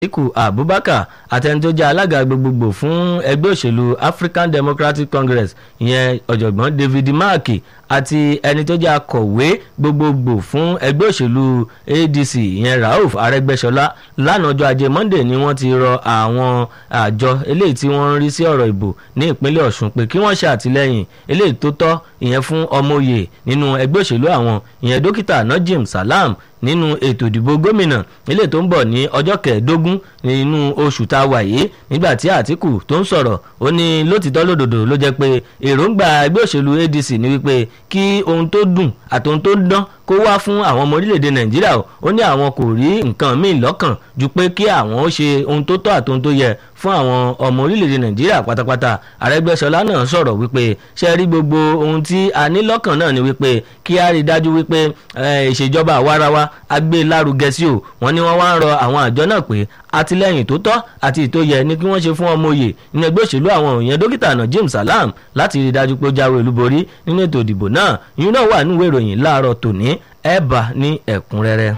atiku abubakar àtẹni tó jẹ́ alága gbogbogbò fún ẹgbẹ́ òṣèlú african democratic congress ìyẹn ọ̀jọ̀gbọ́n david mark àti ẹni tó jẹ́ akọ̀wé gbogbogbò fún ẹgbẹ́ òṣèlú adc ìyẹn rauf arẹ́gbẹ́ṣọlá lánàá ọjọ́ ajé monday ni wọ́n ti rọ àwọn àjọ eléyìí tí wọ́n ń rí sí ọ̀rọ̀ ìbò ní ìpínlẹ̀ ọ̀ṣun pé kí wọ́n ṣe àtìlẹ́yìn eléyìí tó tọ́ ìyẹn fún ọmọoyè nínú ẹgbẹ́ òṣèlú àwọn ìyẹn dókítà najim salam nínú ètò ìdìbò gómìnà ilé tó ń bọ̀ ní ọjọ́ kẹẹ̀ẹ́dógún nínú oṣù tá a wà yìí nígbà tí àtìkù tó ń sọ̀rọ̀ ó ní lótìtọ́ lódòdó ló jẹ́ pé èròǹgbà ẹgbẹ́ òṣèlú adc ní wípé kí ohun tó dùn àti ohun tó dán kó wá fún àwọn ọmọ orílẹ̀-èdè nàìjíríà ó ní àwọn kò rí nǹkan míì lọ́kàn ju pé kí àwọn ó ṣe ohun tó tọ́ àti ohun tó yẹ fún àwọn ọmọ orílẹ̀-èdè nàìjíríà pátápátá àrẹ́gbẹ́sọlá náà sọ̀rọ̀ wípé ṣe rí gbogbo ohun tí a ní lọ́kàn náà ni wípé kí a rí dájú wípé ìṣèjọba àwarawa a gbé lárugẹ sí o wọ́n ní wọ́n wá ń rọ àwọn àjọ náà pé àtìlẹ́yìn tó tọ́ àti ìtóyẹ ni kí wọ́n ṣe fún ọmọ òye nínú ẹgbẹ́ òṣèlú àwọn òyìn dókítà náà james salam láti rí dájú pé ó jáwé olúborí nínú ètò ìdìbò náà ìyún náà wà nínú ìròyìn láàárọ̀ tòní ẹ̀ bá ní ẹ̀kúnrẹ́rẹ́.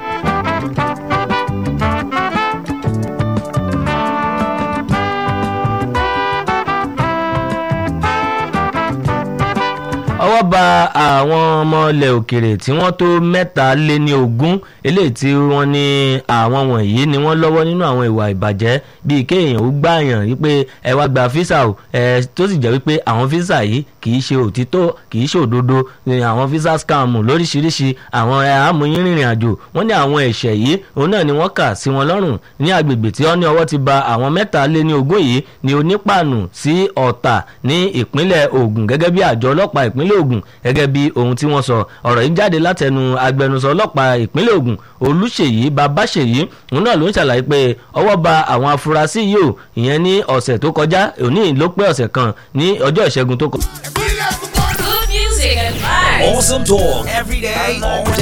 ọwọ́ ba àwọn ọmọ ilẹ̀ òkèrè tí wọ́n tó mẹ́ta lé ní ogún eléyìí tí wọ́n ní àwọn wọ̀nyí ni wọ́n lọ́wọ́ nínú àwọn ìwà ìbàjẹ́ bíi kéèyàn ó gbààyàn wípé ẹ wá gba físà o ẹ tó sì jẹ́ wípé àwọn físà yìí kì í ṣe òtítọ́ kì í ṣe òdodo ní àwọn físà scam lóríṣiríṣi àwọn amúyín rìnrìn àjò wọ́n ní àwọn ẹ̀ṣẹ̀ yìí òun náà ni wọ́n kà sí wọn lọ́rùn ní agbègbè tí wọ́n ní ọwọ́ ti ba àwọn mẹ́ta lé ní ogún yìí ní onípàànù sí ọ̀tà ní ìpínlẹ̀ Ògùn gẹ́gẹ́ bí àjọ ọlọ́pàá ìpínlẹ̀ Ògùn gẹ́gẹ́ bí ohun tí wọ́n sọ ọ̀rọ̀ yìí jáde látẹnu agbẹnusọ ọlọ́pàá ìpínlẹ̀ Ògùn Olúṣèyí Babáṣèyí òun náà ló ń ṣàlàyé pé ọwọ́ ba àwọn afurasí yìí ò ìyẹn ní ọ̀sẹ̀ tó kọjá òní ló pé ọ̀sẹ̀ kan ní ọjọ́ ìṣẹ́gun tó kọjá. Good music and vibes. Awesome talk every day, all day.